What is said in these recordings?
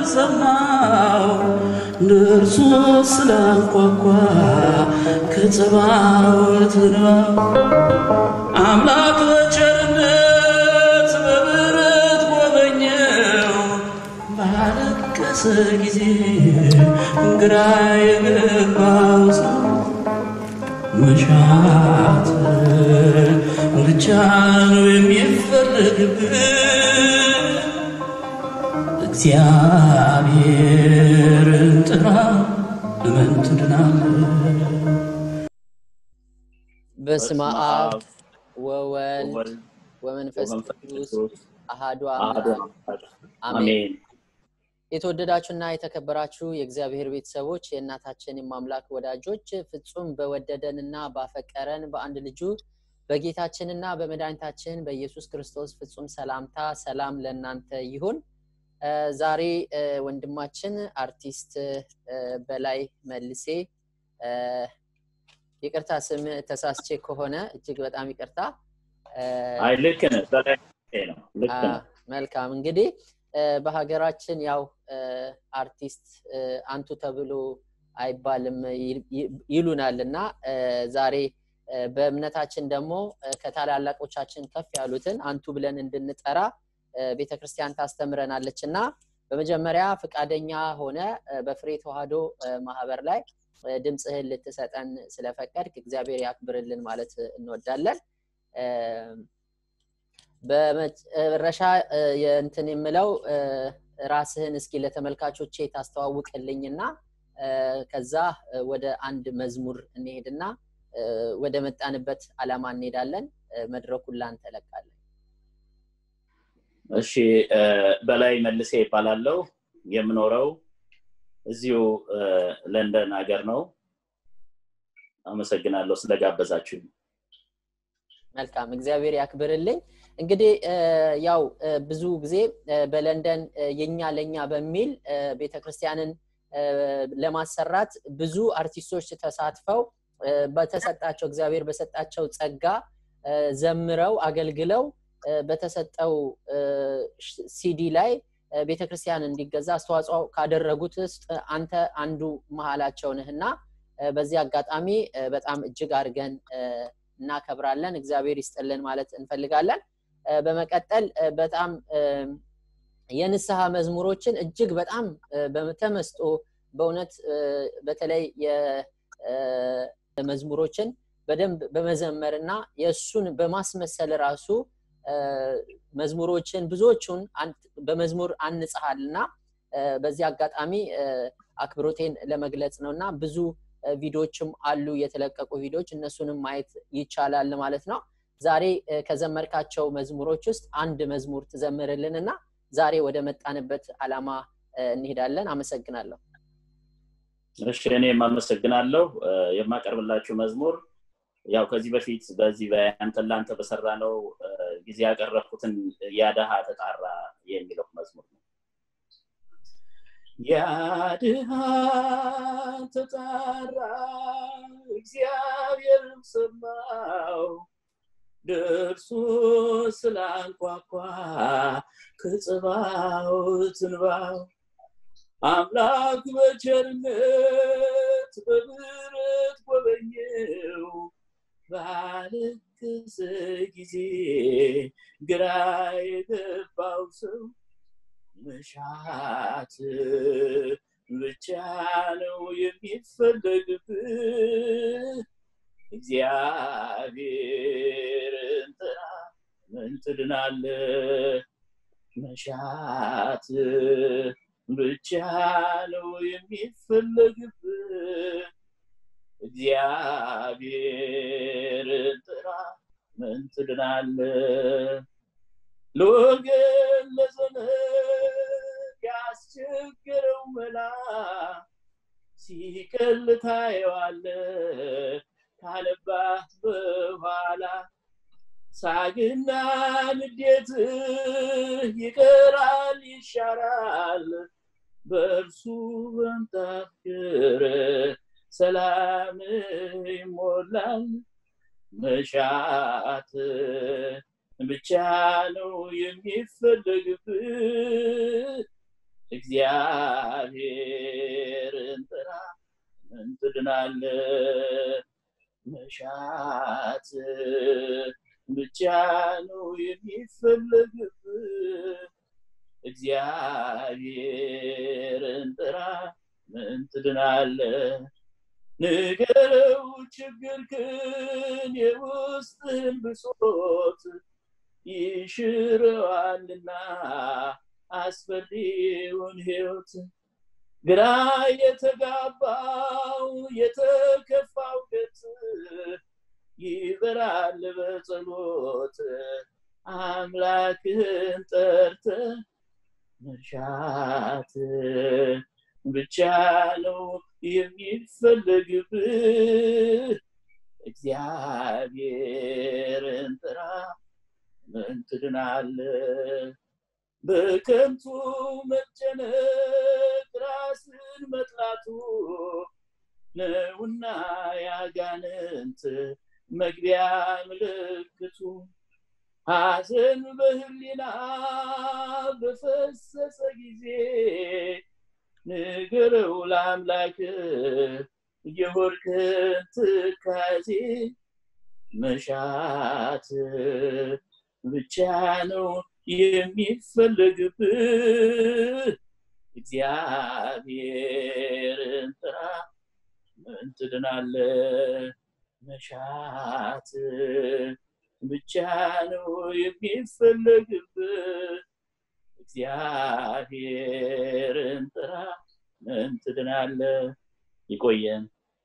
ሰማው ደርሶ ስላንኳኳ ከጸባዖት አምላክ በቸርነት በምሕረት ጎበኘው ባለቀሰ ጊዜ ግራ የገባው ሰው መሻት ብቻ ነው የሚፈለግብህ እግዚአብሔርን ጥራ እመን ትድናለህ። በስመ አብ ወወልድ ወወልድ ወመንፈስ ወመንፈስ ቅዱስ ቅዱስ አሃዱ አሐዱ አምላክ አምላክ አሜን። አሜን። የተወደዳችሁና የተከበራችሁ የእግዚአብሔር ቤተሰቦች የእናታችን የማምላክ ወዳጆች ፍጹም በወደደንና ባፈቀረን በአንድ ልጁ በጌታችንና በመድኃኒታችን በኢየሱስ ክርስቶስ ፍጹም ሰላምታ ሰላም ለእናንተ ይሁን። እ፣ ዛሬ እ፣ ወንድማችን አርቲስት እ፣ በላይ መልሴ እ፣ ይቅርታ ስም ተሳስቼ ከሆነ እጅግ በጣም ይቅርታ እ፣ አይ ልክ ነህ፣ በላይ ነው። ልክ አ፣ ነህ። መልካም እንግዲህ እ፣ በሀገራችን ያው እ፣ አርቲስት እ፣ አንቱ ተብሎ አይባልም ይል- ይ- ይሉናል እና እ፣ ዛሬ እ፣ በእምነታችን ደግሞ እ፣ ከታላላቆቻችን ከፍ ያሉትን አንቱ ብለን እንድንጠራ ቤተ ክርስቲያን ታስተምረናለች እና በመጀመሪያ ፈቃደኛ ሆነ እ፣ በፍሬ ተዋህዶ እ፣ ማህበር ላይ እ፣ ድምፅህን ልትሰጠን ስለፈቀድክ እግዚአብሔር ያክብርልን ማለት እንወዳለን። እ፣ በመጨረሻ እ፣ የእንትን የምለው እ፣ ራስህን እስኪ ለተመልካቾቼ ታስተዋውቅልኝና እ፣ ከዛ እ፣ ወደ አንድ መዝሙር እንሄድና እ፣ ወደ መጣንበት አላማ እንሄዳለን። እ፣ መድረኩን ላንተ እለቃለሁ። እሺ እ፣ በላይ መልሴ ይባላለው። የምኖረው እዚሁ እ፣ ለንደን ሀገር ነው። አመሰግናለሁ ስለጋበዛችሁ። መልካም እግዚአብሔር ያክብርልኝ። እንግዲህ እ፣ ያው እ፣ ብዙ ጊዜ እ፣ በለንደን እ፣ የኛ ለኛ በሚል እ፣ ቤተክርስቲያንን እ፣ ለማሰራት ብዙ አርቲስቶች ተሳትፈው እ፣ በተሰጣቸው እግዚአብሔር በሰጣቸው ጸጋ እ፣ ዘምረው አገልግለው እ፣ በተሰጠው እ፣ ሽ- ሲዲ ላይ እ፣ ቤተክርስቲያን እንዲገዛ አስተዋጽኦ ካደረጉት ውስጥ አንተ አንዱ መሀላቸው ነህና እ፣ በዚህ አጋጣሚ እ፣ በጣም እጅግ አድርገን እ፣ እናከብራለን። እግዚአብሔር ይስጥልን ማለት እንፈልጋለን። እ፣ በመቀጠል እ፣ በጣም እ፣ የንስሐ መዝሙሮችን እጅግ በጣም እ፣ በተመስጦ በእውነት እ፣ በተለይ የመዝሙሮችን በደንብ በመዘመር እና የእሱን በማስመሰል ራሱ እ፣ መዝሙሮችን ብዙዎቹን አን- በመዝሙር አንጽሃል እና እ፣ በዚህ አጋጣሚ እ፣ አክብሮቴን ለመግለጽ ነው እና ብዙ እ፣ ቪዲዮዎችም አሉ የተለቀቁ ቪዲዮዎች እነሱንም ማየት ይቻላል ማለት ነው። ዛሬ እ፣ ከዘመርካቸው መዝሙሮች ውስጥ አንድ መዝሙር ትዘምርልን እና ዛሬ ወደ መጣንበት አላማ እ፣ እንሄዳለን። አመሰግናለሁ። እሺ እኔም አመሰግናለሁ። እ፣ የማቀርብላችሁ መዝሙር ያው ከዚህ በፊት በዚህ በአንተን ለአንተ በሰራ ነው ጊዜ ያቀረብኩትን ያደሃ ተጣራ የሚለው መዝሙር ነው። ያድሃ ተጣራ እግዚአብሔር ሰማው ደርሶ ስላንኳኳ ከጽባዖት እንባው አምላክ በቸርነት በምሕረት ጎበኘው ባለቀሰ ጊዜ ግራ የገባው ሰው መሻት ብቻ ነው የሚፈለግብህ እግዚአብሔርን ጥራ ምን ትድናለህ መሻት ብቻ ነው የሚፈለግብህ እግዚአብሔርን ጥራ ምን ትድናለህ ለወገን ለዘመድ ያስቸገረው መላ ሲቀል ታየዋለህ ካለባት በኋላ ሳግና ንዴት ይቀራል ይሻራል በእርሱ በንታፍቅር ሰላም ይሞላል መሻት ብቻ ነው የሚፈለግብህ እግዚአብሔርን ጥራ ምን ትድናለ መሻት ብቻ ነው የሚፈለግብ እግዚአብሔርን ጥራ ምን ትድናለ ንገረው ችግርክን የውስጥን ብሶት ይሽረዋልና አስፈሪውን ህይወት ግራ የተጋባው የተከፋው ገት ይበራል በጸሎት አምላክን ጠርተ መሻት ብቻ ነው የሚፈለግብህ እግዚአብሔርን ጥራ ምን ትድናለ በከንቱ መጨነቅ ራስን መጥላቱ ነውና ያጋንንት መግቢያ ምልክቱ ሐዘን በህሊና በፈሰሰ ጊዜ ንገረው ለአምላክ የሆድክን ትካዜ መሻት ብቻ ነው የሚፈለግብህ እግዚአብሔርን ጥራ ምን ትድናለ መሻት ብቻ ነው የሚፈለግብህ እግዚአብሔርን ጥራ ምን ትድናለ ይቆየን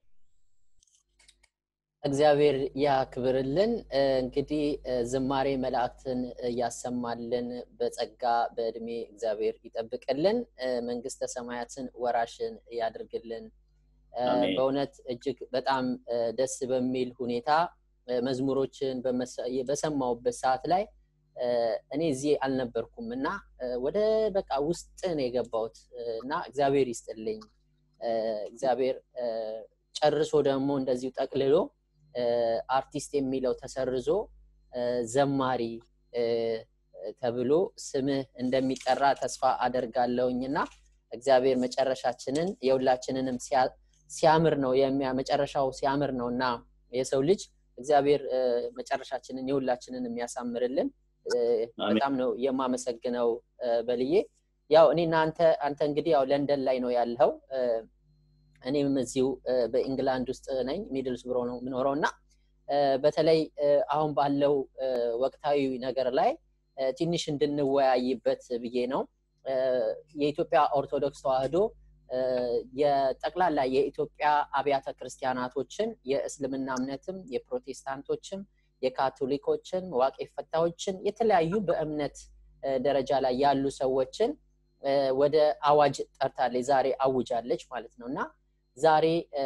እግዚአብሔር ያክብርልን እንግዲህ ዝማሬ መላእክትን እያሰማልን በጸጋ በእድሜ እግዚአብሔር ይጠብቅልን መንግስተ ሰማያትን ወራሽን ያድርግልን በእውነት እጅግ በጣም ደስ በሚል ሁኔታ መዝሙሮችን በሰማውበት ሰዓት ላይ እኔ እዚህ አልነበርኩም እና ወደ በቃ ውስጥ ነው የገባሁት እና እግዚአብሔር ይስጥልኝ እግዚአብሔር ጨርሶ ደግሞ እንደዚሁ ጠቅልሎ አርቲስት የሚለው ተሰርዞ ዘማሪ ተብሎ ስምህ እንደሚጠራ ተስፋ አደርጋለሁኝ እና እግዚአብሔር መጨረሻችንን የሁላችንንም ሲያምር ነው መጨረሻው ሲያምር ነው እና የሰው ልጅ እግዚአብሔር መጨረሻችንን የሁላችንን የሚያሳምርልን በጣም ነው የማመሰግነው በልዬ ያው እኔ አንተ አንተ እንግዲህ ያው ለንደን ላይ ነው ያለው እኔም እዚሁ በኢንግላንድ ውስጥ ነኝ ሚድልስ ብሮ ነው የምኖረው እና በተለይ አሁን ባለው ወቅታዊ ነገር ላይ ትንሽ እንድንወያይበት ብዬ ነው የኢትዮጵያ ኦርቶዶክስ ተዋህዶ የጠቅላላ የኢትዮጵያ አብያተ ክርስቲያናቶችን የእስልምና እምነትም የፕሮቴስታንቶችም የካቶሊኮችን ዋቄ ፈታዎችን የተለያዩ በእምነት ደረጃ ላይ ያሉ ሰዎችን ወደ አዋጅ ጠርታለች ዛሬ አውጃለች ማለት ነው እና ዛሬ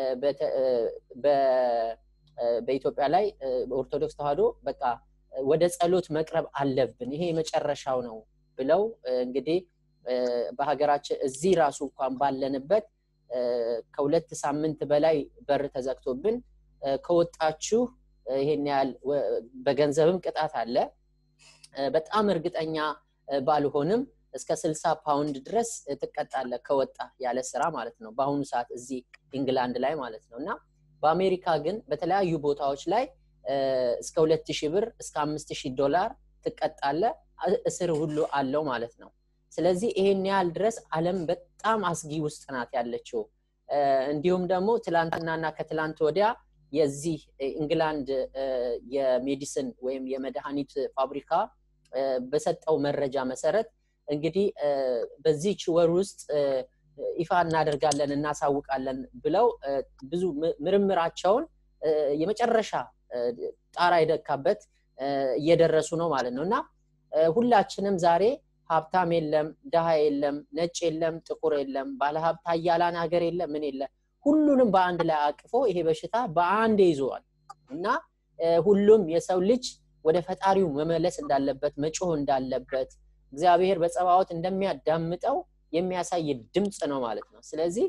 በኢትዮጵያ ላይ ኦርቶዶክስ ተዋህዶ በቃ ወደ ጸሎት መቅረብ አለብን ይሄ የመጨረሻው ነው ብለው እንግዲህ በሀገራችን እዚህ ራሱ እንኳን ባለንበት ከሁለት ሳምንት በላይ በር ተዘግቶብን ከወጣችሁ ይሄን ያህል በገንዘብም ቅጣት አለ በጣም እርግጠኛ ባልሆንም እስከ ስልሳ ፓውንድ ድረስ ትቀጣለ ከወጣ ያለ ስራ ማለት ነው በአሁኑ ሰዓት እዚህ ኢንግላንድ ላይ ማለት ነው እና በአሜሪካ ግን በተለያዩ ቦታዎች ላይ እስከ ሁለት ሺህ ብር እስከ አምስት ሺህ ዶላር ትቀጣለ እስር ሁሉ አለው ማለት ነው ስለዚህ ይሄን ያህል ድረስ አለም በጣም አስጊ ውስጥ ናት ያለችው እንዲሁም ደግሞ ትላንትናና ከትላንት ወዲያ የዚህ ኢንግላንድ የሜዲሲን ወይም የመድኃኒት ፋብሪካ በሰጠው መረጃ መሰረት እንግዲህ በዚች ወር ውስጥ ይፋ እናደርጋለን እናሳውቃለን ብለው ብዙ ምርምራቸውን የመጨረሻ ጣራ የደካበት እየደረሱ ነው ማለት ነው እና ሁላችንም ዛሬ ሀብታም የለም ድሃ የለም ነጭ የለም ጥቁር የለም ባለሀብት አያላን ሀገር የለም ምን የለም ሁሉንም በአንድ ላይ አቅፎ ይሄ በሽታ በአንድ ይዘዋል እና ሁሉም የሰው ልጅ ወደ ፈጣሪው መመለስ እንዳለበት መጮህ እንዳለበት እግዚአብሔር በጸባዖት እንደሚያዳምጠው የሚያሳይ ድምፅ ነው ማለት ነው ስለዚህ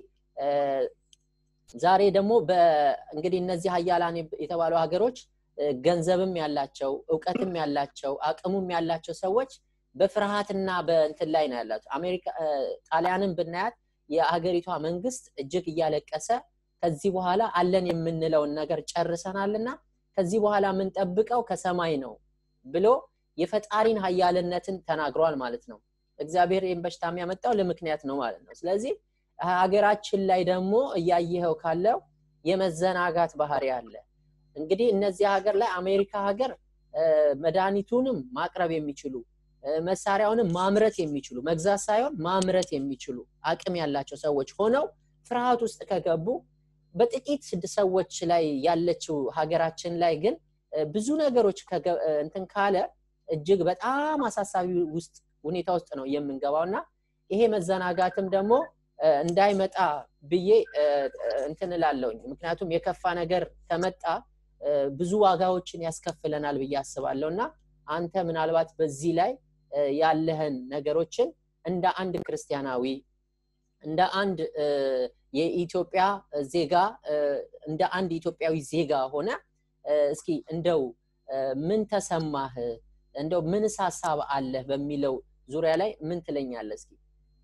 ዛሬ ደግሞ እንግዲህ እነዚህ ሀያላን የተባሉ ሀገሮች ገንዘብም ያላቸው እውቀትም ያላቸው አቅሙም ያላቸው ሰዎች በፍርሃትና በእንትን ላይ ነው ያላቸው አሜሪካ ጣሊያንን ብናያት የሀገሪቷ መንግስት እጅግ እያለቀሰ ከዚህ በኋላ አለን የምንለውን ነገር ጨርሰናልና ከዚህ በኋላ የምንጠብቀው ከሰማይ ነው ብሎ የፈጣሪን ሀያልነትን ተናግሯል ማለት ነው እግዚአብሔር ይህን በሽታ የሚያመጣው ለምክንያት ነው ማለት ነው ስለዚህ ሀገራችን ላይ ደግሞ እያየኸው ካለው የመዘናጋት ባህሪ አለ እንግዲህ እነዚህ ሀገር ላይ አሜሪካ ሀገር መድኃኒቱንም ማቅረብ የሚችሉ መሳሪያውንም ማምረት የሚችሉ መግዛት ሳይሆን ማምረት የሚችሉ አቅም ያላቸው ሰዎች ሆነው ፍርሃት ውስጥ ከገቡ በጥቂት ሰዎች ላይ ያለችው ሀገራችን ላይ ግን ብዙ ነገሮች እንትን ካለ እጅግ በጣም አሳሳቢ ውስጥ ሁኔታ ውስጥ ነው የምንገባው እና ይሄ መዘናጋትም ደግሞ እንዳይመጣ ብዬ እንትን እላለውኝ ምክንያቱም የከፋ ነገር ከመጣ ብዙ ዋጋዎችን ያስከፍለናል ብዬ አስባለሁ እና አንተ ምናልባት በዚህ ላይ ያለህን ነገሮችን እንደ አንድ ክርስቲያናዊ እንደ አንድ የኢትዮጵያ ዜጋ እንደ አንድ ኢትዮጵያዊ ዜጋ ሆነ እስኪ እንደው ምን ተሰማህ እንደው ምንስ ሀሳብ አለህ በሚለው ዙሪያ ላይ ምን ትለኛለህ እስኪ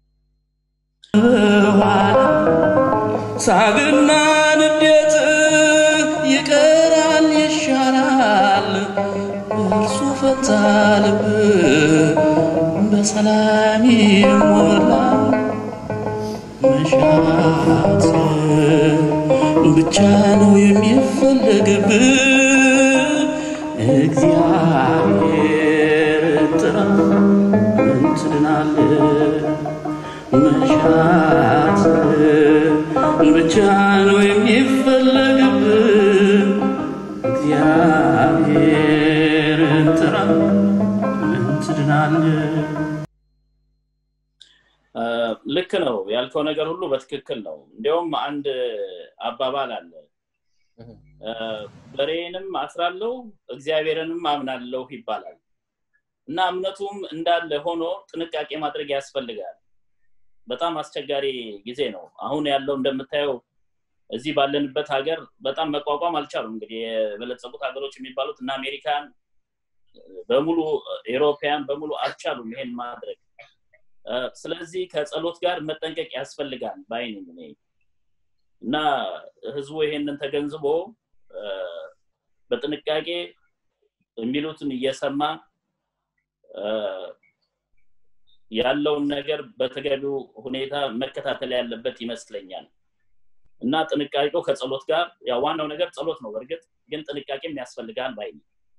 ሳግና ንዴት ይቀራል ይሻላል እርሱ ፈታ ልብ በሰላም ይሞላል መሻት ብቻ ነው የሚፈለግብ እግዚአብሔር ጥራ ምን ትድናለህ መሻት ብቻ ነው የሚፈለግብ እግዚአብሔር ጥራ ምን ትድናለህ ልክ ነው ያልከው ነገር ሁሉ በትክክል ነው እንዲያውም አንድ አባባል አለ በሬንም አስራለሁ እግዚአብሔርንም አምናለሁ ይባላል እና እምነቱም እንዳለ ሆኖ ጥንቃቄ ማድረግ ያስፈልጋል በጣም አስቸጋሪ ጊዜ ነው አሁን ያለው እንደምታየው እዚህ ባለንበት ሀገር በጣም መቋቋም አልቻሉም እንግዲህ የበለጸጉት ሀገሮች የሚባሉት እና አሜሪካን በሙሉ ኤሮፓያን በሙሉ አልቻሉም ይሄን ማድረግ ስለዚህ ከጸሎት ጋር መጠንቀቅ ያስፈልጋል በአይን እኔ እና ህዝቡ ይሄንን ተገንዝቦ በጥንቃቄ የሚሉትን እየሰማ ያለውን ነገር በተገቢው ሁኔታ መከታተል ያለበት ይመስለኛል እና ጥንቃቄው ከጸሎት ጋር ያው ዋናው ነገር ጸሎት ነው በእርግጥ ግን ጥንቃቄም ያስፈልጋል ባይ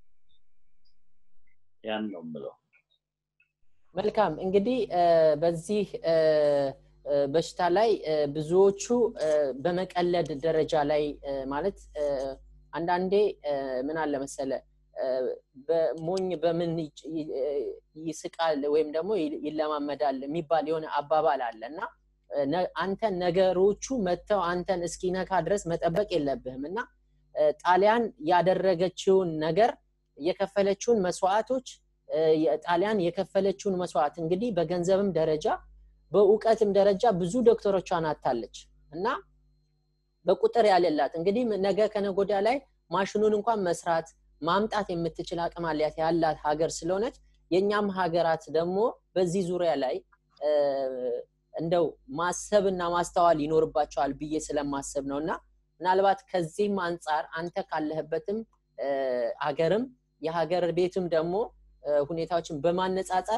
ያን ነው ምለው መልካም እንግዲህ በዚህ በሽታ ላይ ብዙዎቹ በመቀለድ ደረጃ ላይ ማለት አንዳንዴ ምን አለ መሰለ በሞኝ በምን ይስቃል ወይም ደግሞ ይለማመዳል የሚባል የሆነ አባባል አለ እና አንተ ነገሮቹ መጥተው አንተን እስኪነካ ድረስ መጠበቅ የለብህም እና ጣሊያን ያደረገችውን ነገር የከፈለችውን መስዋዕቶች ጣሊያን የከፈለችውን መስዋዕት እንግዲህ በገንዘብም ደረጃ በእውቀትም ደረጃ ብዙ ዶክተሮቿን አታለች እና በቁጥር ያለላት እንግዲህ ነገ ከነጎዳ ላይ ማሽኑን እንኳን መስራት ማምጣት የምትችል አቅም አላት ያላት ሀገር ስለሆነች የእኛም ሀገራት ደግሞ በዚህ ዙሪያ ላይ እንደው ማሰብና ማስተዋል ይኖርባቸዋል ብዬ ስለማሰብ ነው እና ምናልባት ከዚህም አንጻር አንተ ካለህበትም ሀገርም የሀገር ቤትም ደግሞ ሁኔታዎችን በማነጻጸር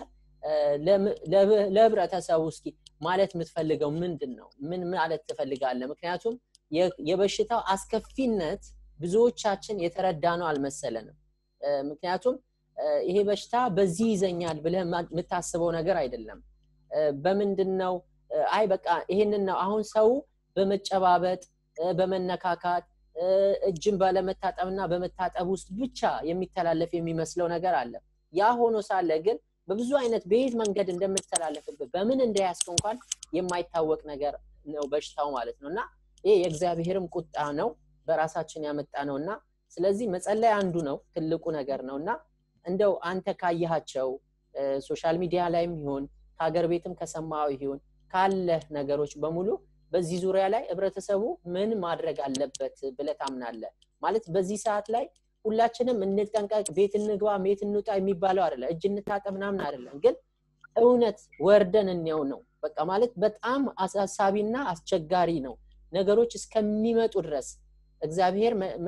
ለህብረተሰቡ እስኪ ማለት የምትፈልገው ምንድን ነው ምን ማለት ትፈልጋለህ ምክንያቱም የበሽታው አስከፊነት ብዙዎቻችን የተረዳ ነው አልመሰለንም ምክንያቱም ይሄ በሽታ በዚህ ይዘኛል ብለህ የምታስበው ነገር አይደለም በምንድን ነው አይ በቃ ይሄንን ነው አሁን ሰው በመጨባበጥ በመነካካት እጅን ባለመታጠብና በመታጠብ ውስጥ ብቻ የሚተላለፍ የሚመስለው ነገር አለ ያ ሆኖ ሳለ ግን በብዙ አይነት በየት መንገድ እንደምትተላለፍበት በምን እንደያስክ እንኳን የማይታወቅ ነገር ነው በሽታው ማለት ነው እና ይሄ የእግዚአብሔርም ቁጣ ነው በራሳችን ያመጣ ነው እና ስለዚህ መጸለይ አንዱ ነው ትልቁ ነገር ነው እና እንደው አንተ ካየሃቸው ሶሻል ሚዲያ ላይም ይሁን ከሀገር ቤትም ከሰማው ይሁን ካለህ ነገሮች በሙሉ በዚህ ዙሪያ ላይ ህብረተሰቡ ምን ማድረግ አለበት ብለ ታምናለ ማለት በዚህ ሰዓት ላይ ሁላችንም እንጠንቀቅ ቤት እንግባ ቤት እንውጣ የሚባለው አይደለም እጅ እንታጠብ ምናምን አይደለም ግን እውነት ወርደን እንየው ነው በቃ ማለት በጣም አሳሳቢና አስቸጋሪ ነው ነገሮች እስከሚመጡ ድረስ እግዚአብሔር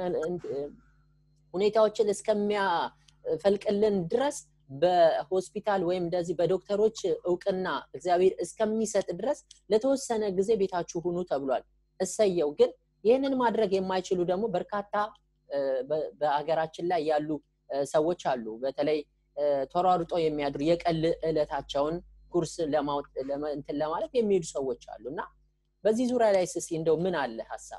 ሁኔታዎችን እስከሚያፈልቅልን ድረስ በሆስፒታል ወይም እንደዚህ በዶክተሮች እውቅና እግዚአብሔር እስከሚሰጥ ድረስ ለተወሰነ ጊዜ ቤታችሁ ሁኑ ተብሏል እሰየው ግን ይህንን ማድረግ የማይችሉ ደግሞ በርካታ በሀገራችን ላይ ያሉ ሰዎች አሉ በተለይ ተሯሩጦ የሚያድሩ የቀል እለታቸውን ኩርስ እንትን ለማለት የሚሄዱ ሰዎች አሉ እና በዚህ ዙሪያ ላይ ስስ እንደው ምን አለ ሀሳብ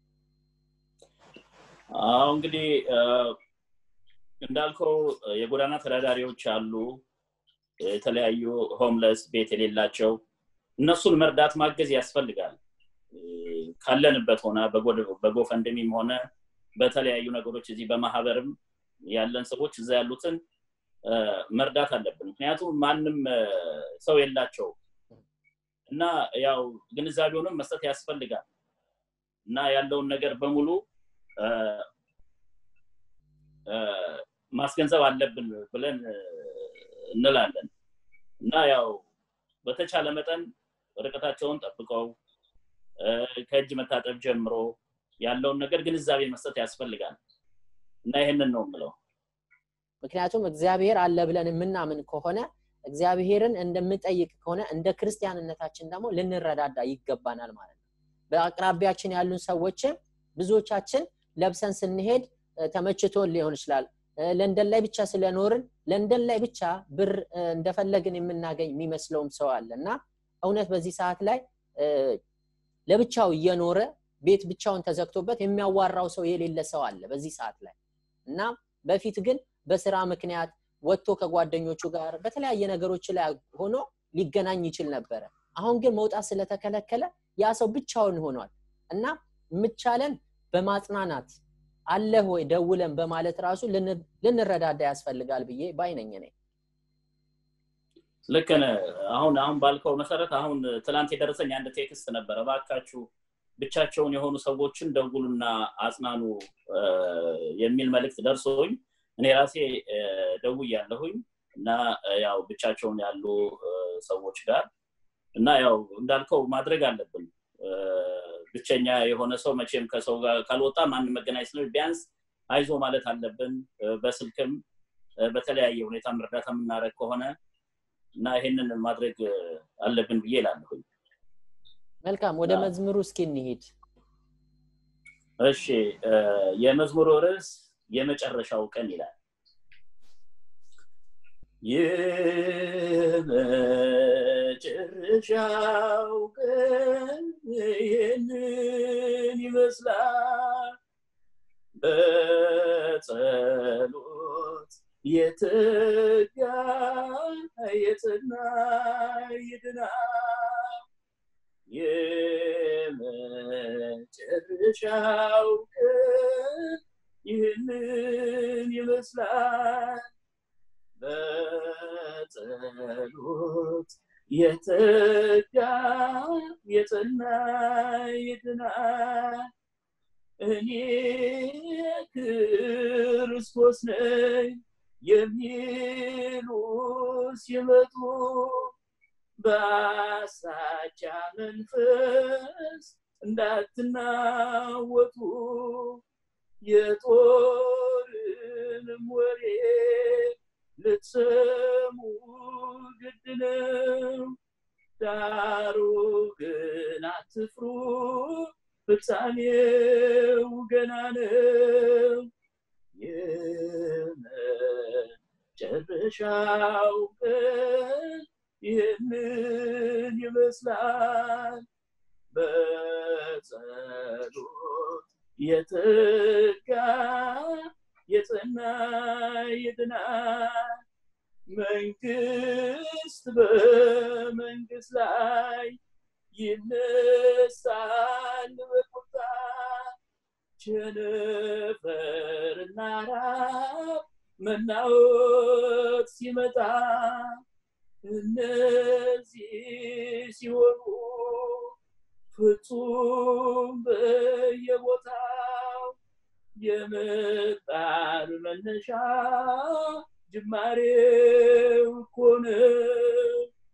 አሁ እንግዲህ እንዳልከው የጎዳና ተዳዳሪዎች አሉ የተለያዩ ሆምለስ ቤት የሌላቸው እነሱን መርዳት ማገዝ ያስፈልጋል ካለንበት ሆነ በጎፈንድሚም ሆነ በተለያዩ ነገሮች እዚህ በማህበርም ያለን ሰዎች እዛ ያሉትን መርዳት አለብን ምክንያቱም ማንም ሰው የላቸው እና ያው ግንዛቤውንም መስጠት ያስፈልጋል እና ያለውን ነገር በሙሉ ማስገንዘብ አለብን ብለን እንላለን እና ያው በተቻለ መጠን ርቀታቸውን ጠብቀው ከእጅ መታጠብ ጀምሮ ያለውን ነገር ግንዛቤ መስጠት ያስፈልጋል እና ይህንን ነው የምለው ምክንያቱም እግዚአብሔር አለ ብለን የምናምን ከሆነ እግዚአብሔርን እንደምጠይቅ ከሆነ እንደ ክርስቲያንነታችን ደግሞ ልንረዳዳ ይገባናል ማለት ነው በአቅራቢያችን ያሉን ሰዎችን ብዙዎቻችን ለብሰን ስንሄድ ተመችቶን ሊሆን ይችላል ለንደን ላይ ብቻ ስለኖርን ለንደን ላይ ብቻ ብር እንደፈለግን የምናገኝ የሚመስለውም ሰው አለ እና እውነት በዚህ ሰዓት ላይ ለብቻው እየኖረ ቤት ብቻውን ተዘግቶበት የሚያዋራው ሰው የሌለ ሰው አለ በዚህ ሰዓት ላይ እና በፊት ግን በስራ ምክንያት ወጥቶ ከጓደኞቹ ጋር በተለያየ ነገሮች ላይ ሆኖ ሊገናኝ ይችል ነበረ አሁን ግን መውጣት ስለተከለከለ ያ ሰው ብቻውን ሆኗል እና ምቻለን በማጽናናት አለህ ወይ ደውለን በማለት ራሱ ልንረዳዳ ያስፈልጋል ብዬ ባይነኝ ነኝ ልክ አሁን አሁን ባልከው መሰረት አሁን ትላንት የደረሰኝ አንድ ቴክስት ነበረ ባካችሁ ብቻቸውን የሆኑ ሰዎችን ደውሉና አጽናኑ የሚል መልእክት ደርሶኝ እኔ ራሴ ደውያለሁኝ እና ያው ብቻቸውን ያሉ ሰዎች ጋር እና ያው እንዳልከው ማድረግ አለብን ብቸኛ የሆነ ሰው መቼም ከሰው ጋር ካልወጣ ማንም መገናኘት ነው ቢያንስ አይዞ ማለት አለብን በስልክም በተለያየ ሁኔታ እርዳታ የምናደረግ ከሆነ እና ይሄንን ማድረግ አለብን ብዬ ላለሁኝ መልካም ወደ መዝሙሩ እስኪ እንሂድ እሺ የመዝሙሩ ርዕስ የመጨረሻው ቀን ይላል የመጨረሻው ቀን ይህንን ይመስላል በጸሎት የተጋ የጽና ይድናል የመጨረሻው ቀን ይህንን ይመስላል በጸሎት የተጋ የጸና ይድናል እኔ ክርስቶስ ነኝ የሚሉ ሲመጡ በአሳቻ መንፈስ እንዳትናወጡ የጦርንም ወሬ ልትሰሙ ግድ ነው ዳሩ ግን አትፍሩ ፍጻሜው ገና ነው የመጨረሻው ቀን ይህንን ይመስላል በጸሎት የተጋ የጸና ይድናል መንግስት በመንግስት ላይ ይነሳል በቁጣ ቸነፈርና ራብ መናወጥ ሲመጣ እነዚህ ሲሆኑ ፍጹም በየቦታው የመጣር መነሻ ጅማሬው እኮ ነው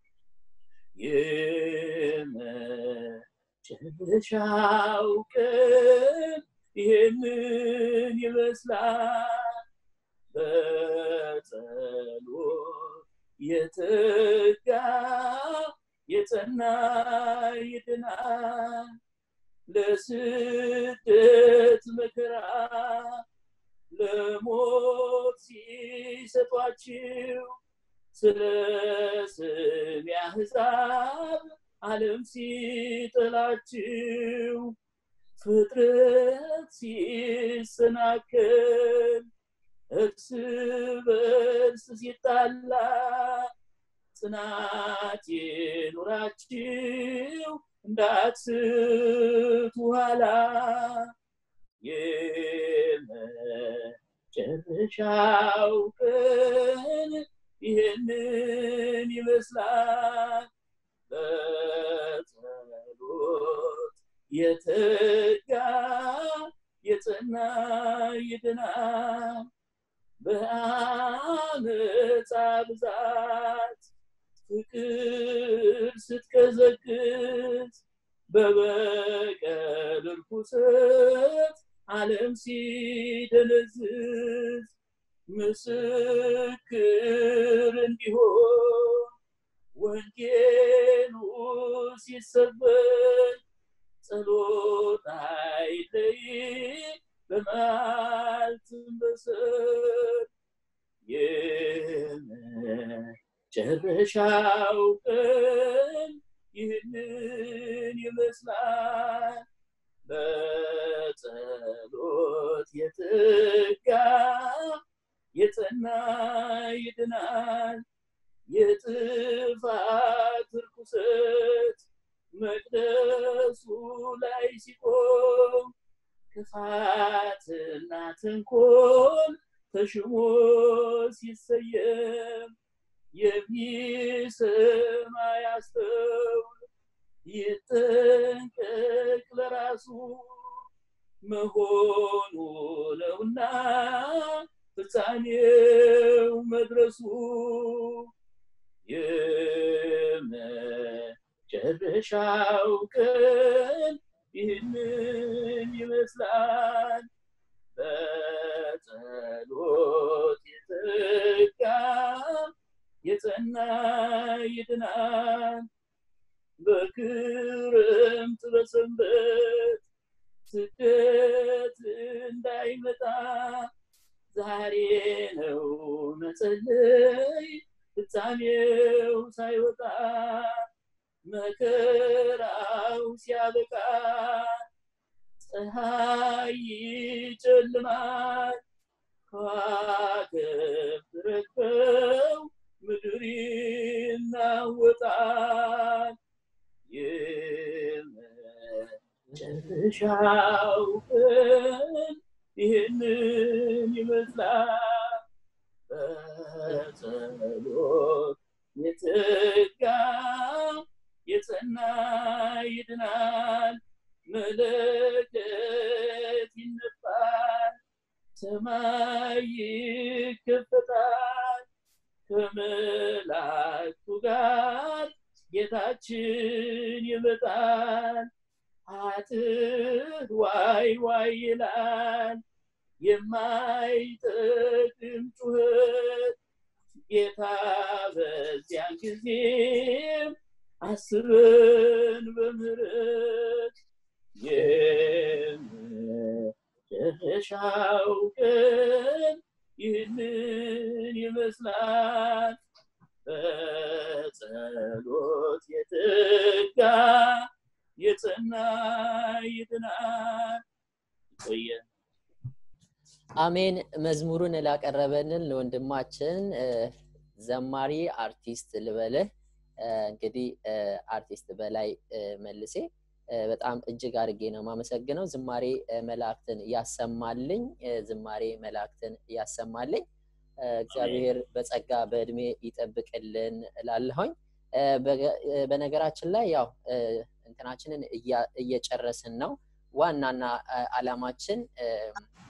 የመጨረሻው ቀን ይህንን ይመስላል በጸሎት የተጋ የጸና ይድናል ለስደት መከራ ለሞት ሲሰጧችው ስለ ስም ያህዛብ ዓለም ሲጥላችው ፍጥረት ሲሰናከል እርስ በርስ ሲጣላ ጽናት ይኑራችው እንዳትስቱ ኋላ የመጨረሻው ቀን ይህንን ይመስላል በጸሎት የተጋ የጸና ይድናል በአመፃ ብዛት ፍቅር ስትቀዘቅዝ በበቀል ርኩሰት ዓለም ሲደነዝዝ ምስክር እንዲሆን ወንጌሉ ሲሰበክ ጸሎት አይለይ በመዓልትም በሰር የመጨረሻው ቀን ይህንን ይመስላል በጸሎት የተጋ የጸና ይድናል የጥፋት ርኩሰት መቅደሱ ላይ ሲቆም ክፋትና ተንኮል ተሽሞ ሲሰየም የሚሰማ ያስተውል ይጠንቀቅ ለራሱ መሆኑ ነውና ፍጻሜው መድረሱ የመጨረሻው ቀን ይህንን ይመስላል በጸሎት የተጋ የጸና ይድናል በክረምት በሰንበት ስደት እንዳይመጣ ዛሬ ነው መጸለይ ፍጻሜው ሳይወጣ መከራው ሲያበቃ ፀሐይ ይጨልማል ከዋክብት ረግፈው ምድር ይናወጣል የመጨረሻው ቀን ይህንን ይመስላል በጸሎት የተጋ የጸና ይድናል መለከት ይነፋል ሰማይ ይከፈታል ከመላእክቱ ጋር ጌታችን ይመጣል አጥር ዋይ ዋይ ይላል የማይጠቅም ጩኸት ጌታ በዚያን ጊዜም አስበን በምሕረት የመጨረሻው ቀን ይህንን ይመስላል በጸሎት የተጋ የጸና ይድናል ቆየ አሜን መዝሙሩን ላቀረበልን ለወንድማችን ዘማሪ አርቲስት ልበልህ እንግዲህ አርቲስት በላይ መልሴ በጣም እጅግ አድርጌ ነው ማመሰግነው ዝማሬ መላእክትን ያሰማልኝ ዝማሬ መላእክትን ያሰማልኝ እግዚአብሔር በጸጋ በእድሜ ይጠብቅልን እላለሁኝ በነገራችን ላይ ያው እንትናችንን እየጨረስን ነው ዋናና አላማችን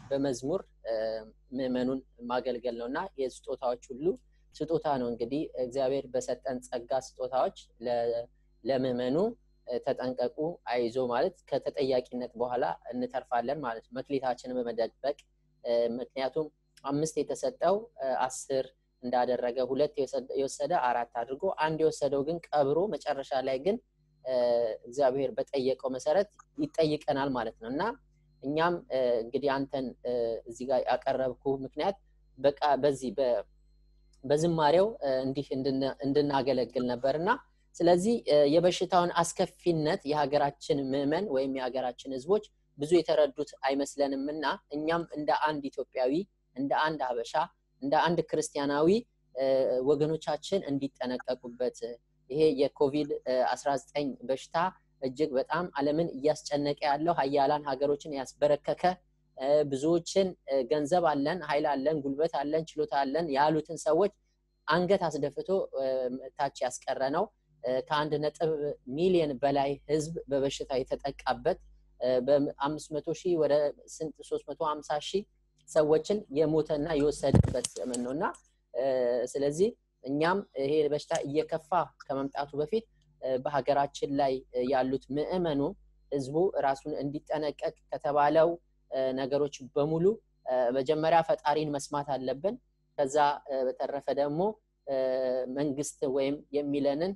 በመዝሙር ምዕመኑን ማገልገል ነው እና የስጦታዎች ሁሉ ስጦታ ነው እንግዲህ እግዚአብሔር በሰጠን ጸጋ ስጦታዎች ለምዕመኑ ተጠንቀቁ አይዞ ማለት ከተጠያቂነት በኋላ እንተርፋለን ማለት ነው መክሊታችንን በመደበቅ ምክንያቱም አምስት የተሰጠው አስር እንዳደረገ ሁለት የወሰደ አራት አድርጎ አንድ የወሰደው ግን ቀብሮ መጨረሻ ላይ ግን እግዚአብሔር በጠየቀው መሰረት ይጠይቀናል ማለት ነው እና እኛም እንግዲህ አንተን እዚህ ጋር ያቀረብኩ ምክንያት በቃ በዚህ በዝማሬው እንዲህ እንድናገለግል ነበር እና ስለዚህ የበሽታውን አስከፊነት የሀገራችን ምዕመን ወይም የሀገራችን ህዝቦች ብዙ የተረዱት አይመስለንም እና እኛም እንደ አንድ ኢትዮጵያዊ እንደ አንድ ሀበሻ እንደ አንድ ክርስቲያናዊ ወገኖቻችን እንዲጠነቀቁበት ይሄ የኮቪድ 19 በሽታ እጅግ በጣም አለምን እያስጨነቀ ያለው ሀያላን ሀገሮችን ያስበረከከ ብዙዎችን ገንዘብ አለን ኃይል አለን ጉልበት አለን ችሎታ አለን ያሉትን ሰዎች አንገት አስደፍቶ ታች ያስቀረ ነው ከአንድ ነጥብ ሚሊዮን በላይ ህዝብ በበሽታ የተጠቃበት በአምስት መቶ ሺህ ወደ ስንት ሶስት መቶ ሀምሳ ሺህ ሰዎችን የሞተና የወሰደበት ዘመን ነው እና ስለዚህ እኛም ይሄ በሽታ እየከፋ ከመምጣቱ በፊት በሀገራችን ላይ ያሉት ምዕመኑ ህዝቡ ራሱን እንዲጠነቀቅ ከተባለው ነገሮች በሙሉ መጀመሪያ ፈጣሪን መስማት አለብን ከዛ በተረፈ ደግሞ መንግስት ወይም የሚለንን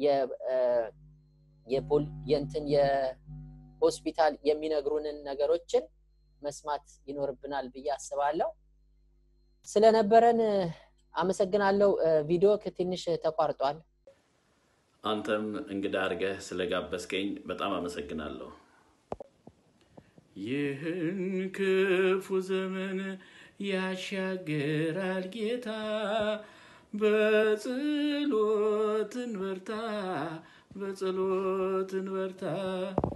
የንትን የሆስፒታል የሚነግሩንን ነገሮችን መስማት ይኖርብናል ብዬ አስባለሁ ስለነበረን አመሰግናለሁ ቪዲዮ ትንሽ ተቋርጧል አንተም እንግዳ አድርገህ ስለጋበዝከኝ በጣም አመሰግናለሁ ይህን ክፉ ዘመን ያሻግራል ጌታ በጸሎትን በርታ በጸሎትን በርታ